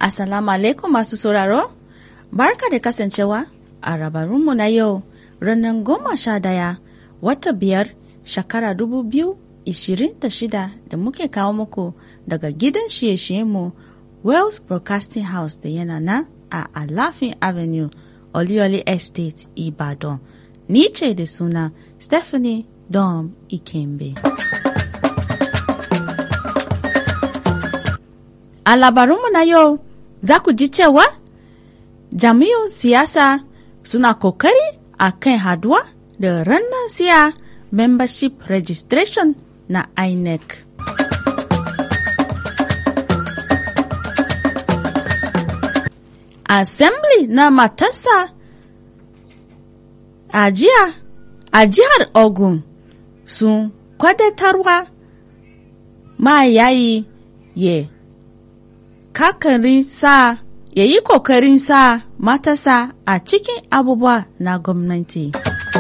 Assalamu alaikum masu sauraro, barka da kasancewa a rabarunmu na yau ranar goma sha daya wata biyar shekara dubu biyu ishirin da shida da muke kawo muku daga gidan shiye-shiyenmu Wells Broadcasting House da yana nan a Alafin Avenue, Olioli Estate, Ibadan. Ni ce da suna Stephanie Dom Ikembe. A labarunmu na yau za ku ji cewa jami'un siyasa suna kokari a kan haduwa da ranar siya membership registration na INEC. Assembly na matarsa a jiya a jihar Ogun sun kwadatarwa ma yayi ye kakarin sa ya yi kokarin sa matasa a cikin abubuwa na gwamnati.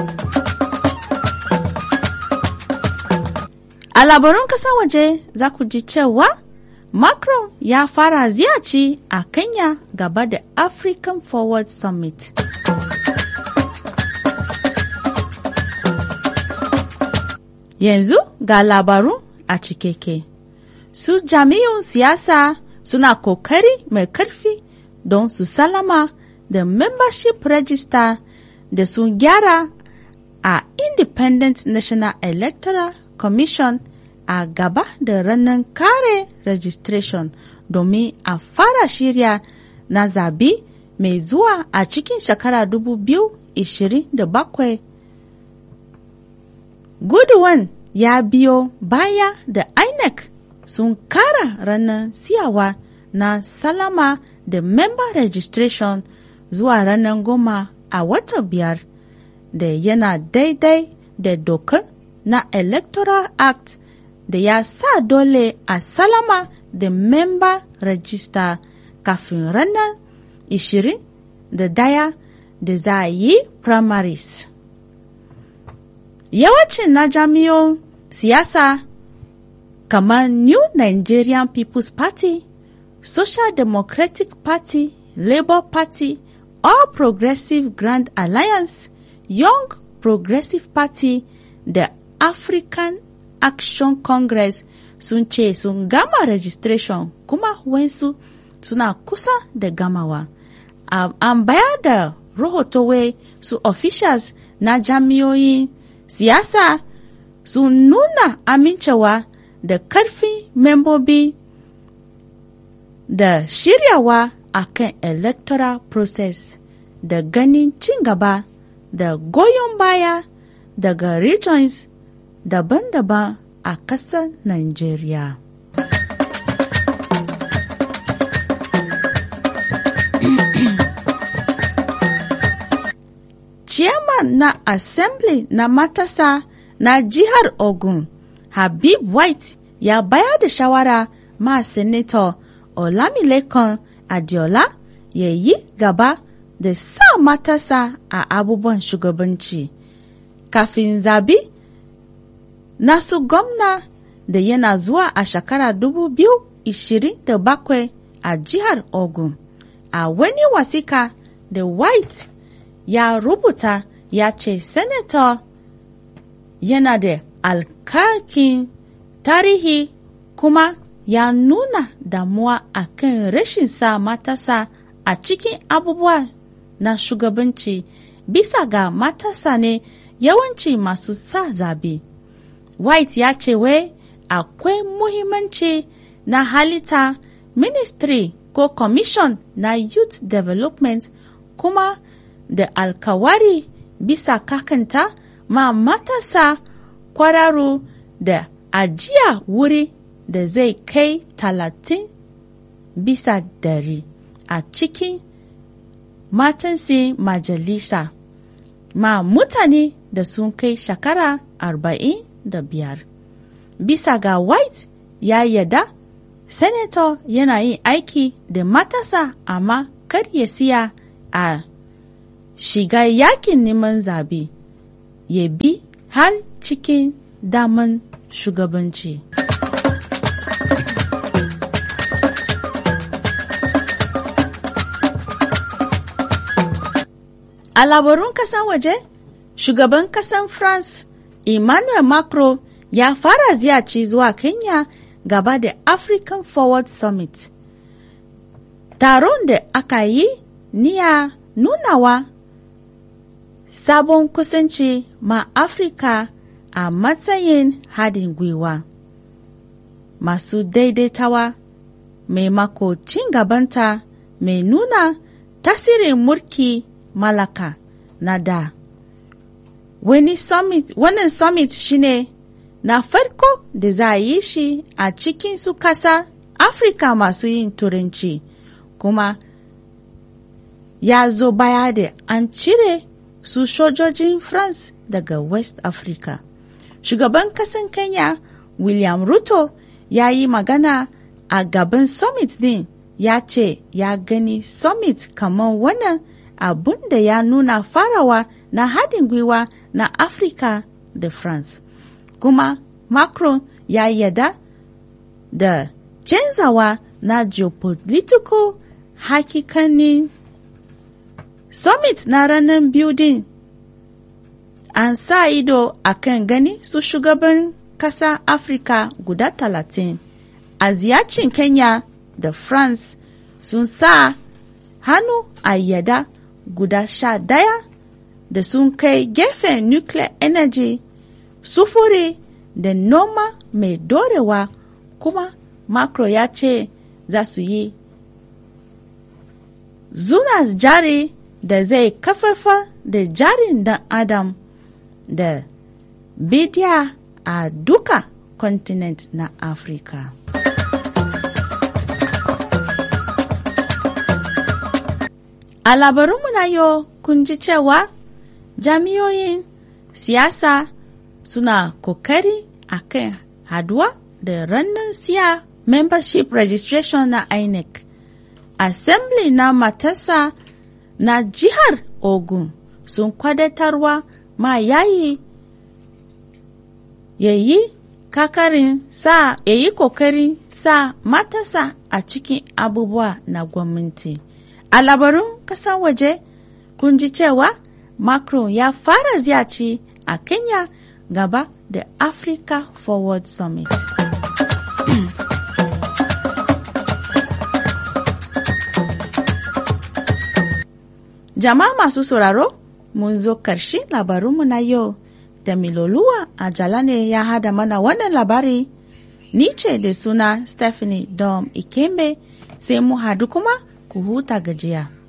A labarun kasa waje za ku ji cewa Macron ya fara ziyarci a Kenya gaba da African Forward Summit. Yanzu ga labarun a cikeke. Su jami'un siyasa suna kokari mai karfi don su salama da membership register da sun gyara a Independent National Electoral Commission a gaba da ranar kare registration domin a fara shirya na zabi mai zuwa a cikin shekara 2027. Guduwan ya biyo baya da INEC sun kara ranar siyawa na salama da member registration zuwa ranar goma a watan biyar da yana daidai da dokar na electoral act da ya sa dole a salama da member register kafin ranar 20 da daya da za a yi primaries. Yawancin na jami'on siyasa kamar New Nigerian People's Party, Social Democratic Party, Labour Party, All Progressive Grand Alliance, Young Progressive Party da African Action Congress sun ce sun gama registration kuma wensu suna kusa da gamawa. Um, an bayar da rahoto wai su officials na jami'oyin siyasa sun nuna amincewa da karfin membobi da shiryawa a kan electoral process da ganin cin gaba da goyon baya daga regions daban-daban a ƙasar Najeriya. Chairman na Assembly na matasa na jihar Ogun, Habib White ya bayar da shawara ma Senator Olamilekan Adiola ya yi gaba da sa matasa a abubuwan shugabanci. Kafin zabi, nasu gwamna da yana zuwa a shekara 2027 a jihar Ogun. A wani wasika da White ya rubuta ya ce Senator yana da alkakin tarihi kuma ya nuna damuwa a kan rashin sa matasa a cikin abubuwa na shugabanci bisa ga matasa ne yawanci masu sa zabe. White ya ce wai akwai muhimmanci na halitta ministry ko commission na youth development kuma da alkawari bisa kakanta ma matasa kwararu da ajiya wuri da zai kai talatin bisa dari a cikin matansi majalisa ma mutane da sun kai shekara arba'in da biyar. Bisa ga White ya yada, Senator yana yin aiki da matasa amma kar ya siya a shiga yakin neman zabe ya bi har cikin daman shugabanci. A labarun kasan waje, shugaban kasan France Emmanuel Macron ya fara ziyarci zuwa Kenya gaba da African Forward Summit. Taron da aka yi niya nunawa sabon kusanci ma Afirka a matsayin haɗin gwiwa. Masu daidaitawa maimako cin gabanta mai nuna tasirin mulki malaka na da. Wani summit, wannan summit shine na farko da za a yi shi a cikin su kasa Afirka masu yin turanci kuma ya zo baya da an cire su sojojin France daga West Africa. Shugaban kasan Kenya William Ruto ya yi magana a gaban summit din ya ce ya gani summit kamar wannan abun da ya nuna farawa na haɗin gwiwa na Afirka da France. Kuma Macron ya yada da canzawa na geopolitical hakikanin summit na ranar biyu din an sa ido a kan gani su shugaban kasa Afirka guda talatin a ziyarcin Kenya da France sun sa hannu a yada guda sha daya da sun kai gefen nuclear energy sufuri da noma mai dorewa kuma macro ya ce za su yi zuna jari da zai kafafa da jarin dan adam da bidiya a duka continent na afirka a labarunmu na yau kun ji cewa jami'oyin siyasa suna kokari a kan haduwa da ranar siya membership registration na inec assembly na matasa na jihar ogun sun kwadatarwa ma yayi yayi kakarin sa yayi kokarin sa matasa a cikin abubuwa na gwamnati a labarun kasan waje kun ji cewa macron ya fara ziyarci a kenya gaba da africa forward summit Jama'a masu sauraro, mun zo ƙarshe labarunmu na yau da miloluwa a jala ne ya hada mana wannan labari. Ni ce da suna Stephanie Dom Ikembe sai mu hadu kuma ku huta gajiya.